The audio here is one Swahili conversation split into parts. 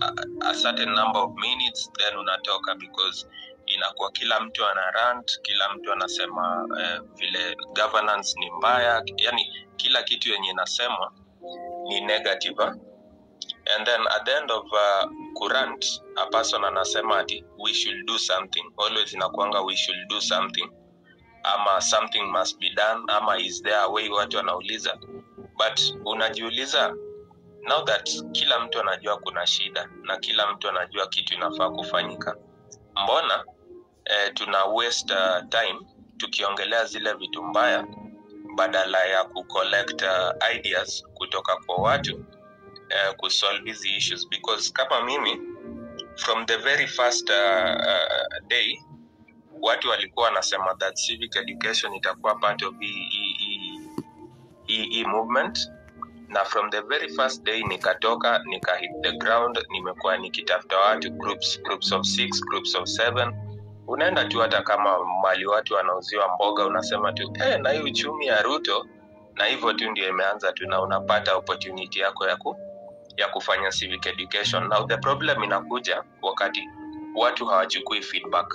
a, a certain number of minutes then unatoka because inakuwa kila mtu ana rant kila mtu anasema eh, vile governance ni mbaya yani kila kitu yenye inasemwa ni negative eh? and then at the end of uh, current a person anasema ati we should do something always inakuanga we should do something ama something must be done ama is there a way watu wanauliza but unajiuliza now that kila mtu anajua kuna shida na kila mtu anajua kitu inafaa kufanyika mbona eh, tuna waste uh, time tukiongelea zile vitu mbaya badala ya kucollect uh, ideas kutoka kwa watu uh, kusolve hizi issues because kama mimi from the very first uh, uh, day watu walikuwa wanasema that civic education itakuwa part of hii hii- hii- hii hii movement na from the very first day nikatoka nika hit the ground nimekuwa nikitafuta watu groups groups of six groups of seven unaenda tu hata kama mali watu wanauziwa mboga unasema tu eh, na hii uchumi ya ruto na hivyo tu ndio imeanza tu na unapata opportunity yako ya ku, ya kufanya civic education now the problem inakuja wakati watu hawachukui feedback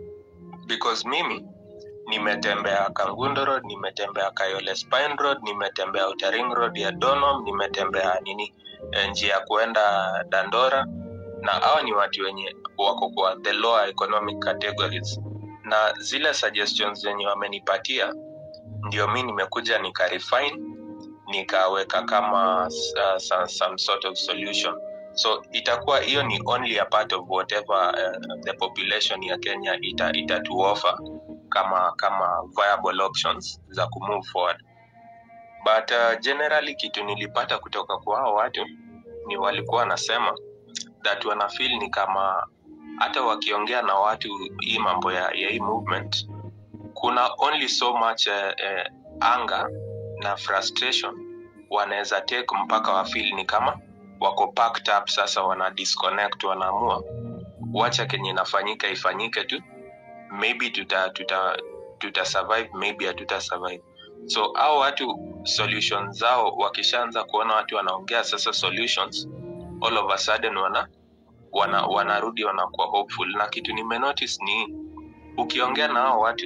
because mimi nimetembea kangundo road nimetembea kayole spine road nimetembea outer ring road ya donom nimetembea nini eh, njia ya kuenda dandora na hawa ni watu wenye wako kwa the lower economic categories na zile suggestions zenye wamenipatia ndio mi nimekuja nika refine nikaweka kama uh, some, some sort of solution so itakuwa hiyo ni only a part of whatever uh, the population ya kenya ita, itatuoffer kama kama viable options za kumove forward but uh, generally kitu nilipata kutoka kwa hao watu ni walikuwa wanasema that wanafeel ni kama hata wakiongea na watu hii mambo ya, ya hii movement kuna only so much uh, uh, anger na frustration wanaweza take mpaka wafeel ni kama wako packed up sasa wana disconnect wanaamua wacha kenye inafanyika ifanyike tu maybe tuta tuta tuta survive maybe hatuta survive so au watu solutions zao wakishaanza kuona watu wanaongea sasa solutions all of a sudden wana wana wanarudi wanakuwa hopeful na kitu nimenotice ni ukiongea na hao watu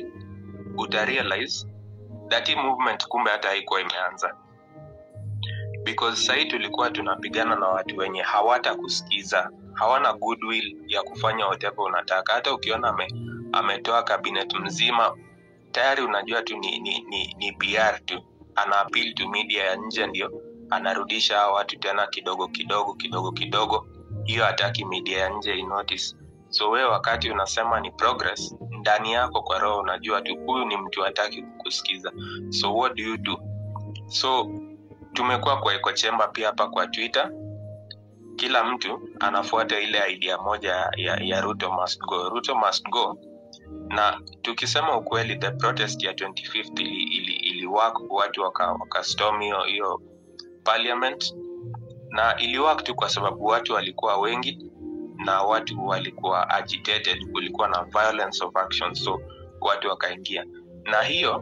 utarealize that hii movement kumbe hata haikuwa imeanza because sahii tulikuwa tunapigana na watu wenye hawata kusikiza hawana goodwill ya kufanya whatever unataka hata ukiona ame, ametoa kabinet mzima tayari unajua tu ni, ni, ni, ni pr tu ana appeal to media ya nje ndio anarudisha hao watu tena kidogo kidogo kidogo kidogo hiyo hataki media ya nje inotice so wewe wakati unasema ni progress ndani yako kwa roho unajua tu huyu ni mtu hataki kukusikiza so what do you do so tumekuwa kwa echo chamber pia hapa kwa twitter kila mtu anafuata ile idea moja ya, ya ruto must go ruto must go na tukisema ukweli the protest ya 25th ili, ili, ili work watu waka, waka storm hiyo hiyo parliament na ili work tu kwa sababu watu walikuwa wengi na watu walikuwa agitated kulikuwa na violence of action so watu wakaingia na hiyo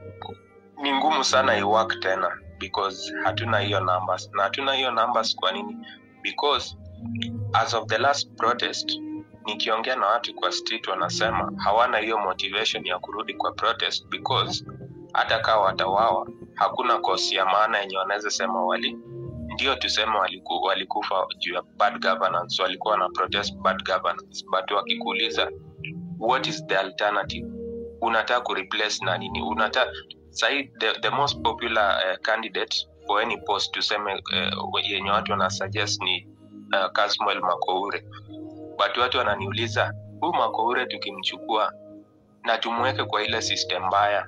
ni ngumu sana iwork tena because hatuna hiyo numbers na hatuna hiyo numbers kwa nini because as of the last protest nikiongea na watu kwa street wanasema hawana hiyo motivation ya kurudi kwa protest because hata kaa watawawa hakuna kosi ya maana yenye wanaweza sema wali ndio tuseme waliku, walikufa juu ya bad governance walikuwa na protest bad governance but wakikuuliza what is the alternative unataka kureplace na nini unataka sahi the, the most popular uh, candidate for any post tuseme uh, yenye watu wanasuggest ni uh, Kasmuel Makoure but watu wananiuliza huyu Makoure tukimchukua na tumweke kwa ile system mbaya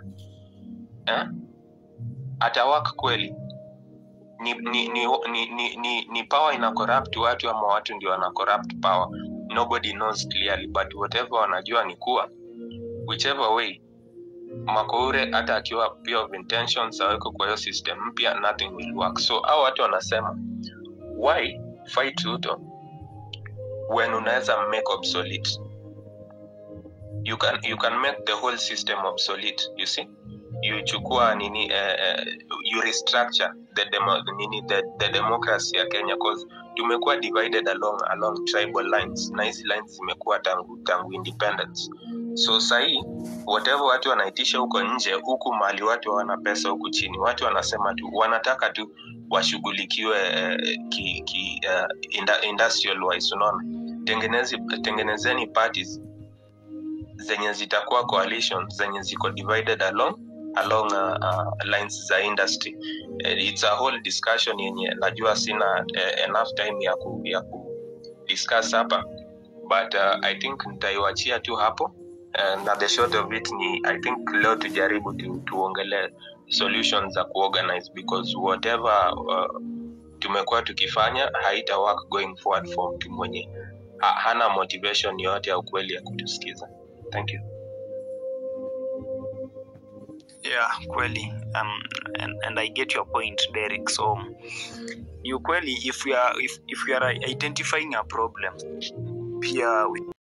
eh? atawak kweli ni ni, ni, ni, ni, ni, ni power ina corrupt watu ama watu ndio wana corrupt power nobody knows clearly but whatever wanajua ni kuwa whichever way makoure hata akiwa pure of intentions aweko kwa hiyo system mpya nothing will work so au watu wanasema why fight ruto when unaweza make obsolete you can, you can make the whole system obsolete you see you chukua nini eh, eh, you restructure the demo, nini the, the democracy ya Kenya cause tumekuwa divided along along tribal lines na hizi lines zimekuwa tangu tangu independence so sahii whatever watu wanaitisha huko nje huku mali watu hawana pesa huku chini watu wanasema tu wanataka tu washughulikiwe eh, ki, ki, uh, inda, industrial wise unaona tengenezi tengenezeni parties zenye zitakuwa coalition zenye ziko divided along along uh, uh, lines za industry uh, it's a whole discussion yenye najua sina uh, enough time ya ku, ya ku discuss hapa but uh, i think nitaiwachia tu hapo uh, na the short of it ni i think leo tujaribu tu, tuongelee solutions za kuorganize because whatever uh, tumekuwa tukifanya haita work going forward for mtu mwenye ha, hana motivation yoyote ya ukweli ya kutusikiza thank you yeah kweli um, and, and i get your point derek so ni ukweli if we are, if, if we are identifying a problem pia we